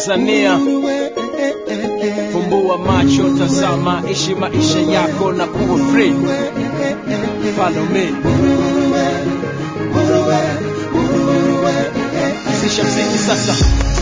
Tanzania. Fumbua macho, tazama, ishi maisha yako na kuwa free. Follow me. Sisha mziki sasa.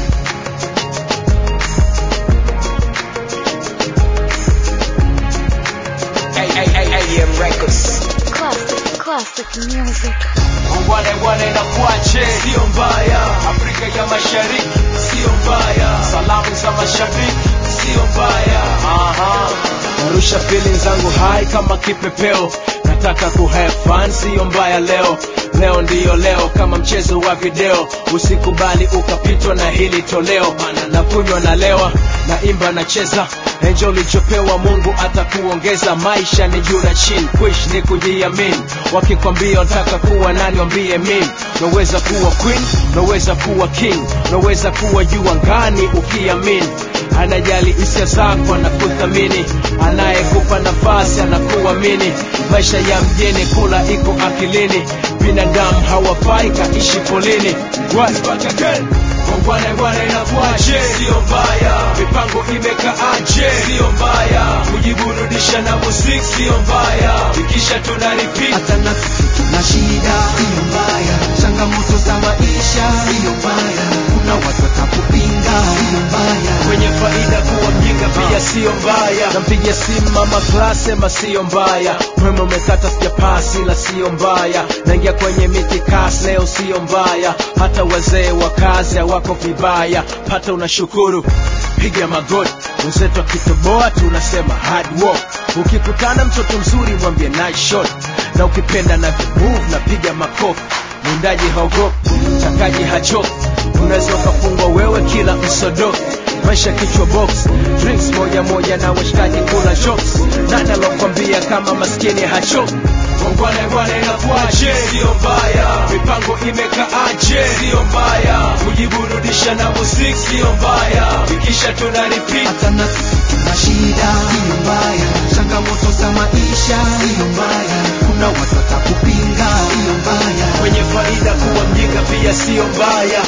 AM Records. Classic, classic music. Wale wale na kuache, sio mbaya. Afrika ya Mashariki, sio mbaya. Salamu za mashabiki, sio mbaya. Aha. Narusha feelings zangu high kama kipepeo, nataka ku have fun, sio mbaya leo. Leo ndiyo leo, kama mchezo wa video, usikubali ukapitwa na hili toleo. Na kunywa na lewa, na imba na cheza Enjo ulichopewa Mungu atakuongeza. Maisha ni juu na chini, kuishi ni kujiamini. Wakikwambia unataka kuwa nani, wambie mimi. Naweza kuwa queen, naweza kuwa king, naweza kuwa juu angani ukiamini. Anajali hisia zako, anakuthamini, anayekupa nafasi anakuamini. Maisha ya mjini, kula iko akilini, binadamu hawafai kaishi polini. Right back again. Bwana bwana inakuaje? Sio mbaya. Mipango imekaaje? Sio mbaya. Kujiburudisha na muziki sio mbaya. Ikisha tuna repeat. hata na na shida siyo mbaya, changamoto za maisha siyo mbaya, kuna watu watakupinga siyo mbaya. Kwenye faida kuwa mjinga pia sio mbaya. Nampigia simu mama class sema sio mbaya. Mwema umekata sijapasi la sio mbaya. Naingia kwenye miti kasi leo sio mbaya. Hata wazee wa kazi hawako vibaya. Pata unashukuru. Piga magoti. Wenzetu akitoboa tunasema hard work. Ukikutana mtoto mzuri mwambie nice shot. Na ukipenda na move na piga makofi. Mwindaji haogopi, mtakaji hachoki. Unaweza ukafungwa wewe kila msodo maisha kichwa box drinks moja moja na washikaji kula jokes nani alokwambia kama maskini hachoki Bwana bwana inakuaje? Sio mbaya. Mipango imekaaje? Sio mbaya. Kujiburudisha na muziki sio mbaya. Ikisha tuna repeat. hata na na shida siyo mbaya, changamoto za maisha siyo mbaya, kuna watu watakupinga siyo mbaya. Kwenye faida kuwa mjinga pia sio mbaya.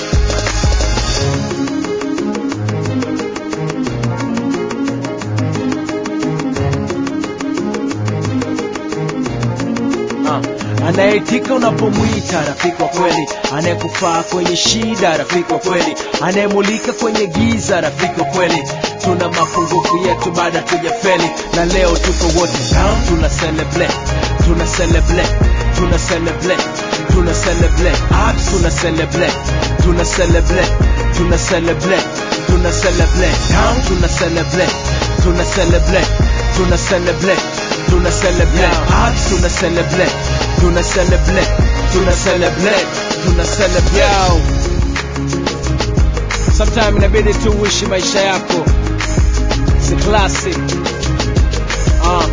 Ah, anayeitika unapomwita rafiki wa kweli, anayekufaa kwenye shida rafiki wa kweli, anayemulika kwenye giza rafiki wa kweli. Tuna mapungufu yetu baada tujafeli, na leo tuko wote down, tuna celebrate, tuna celebrate, tuna celebrate, tuna celebrate, ah, tuna celebrate, tuna celebrate, tuna celebrate, tuna celebrate, down, tuna celebrate, tuna celebrate, tuna celebrate tuna celebrate ah, tuna celebrate tuna celebrate tuna celebrate tuna celebrate sometime inabidi tu uishi maisha yako si classic ah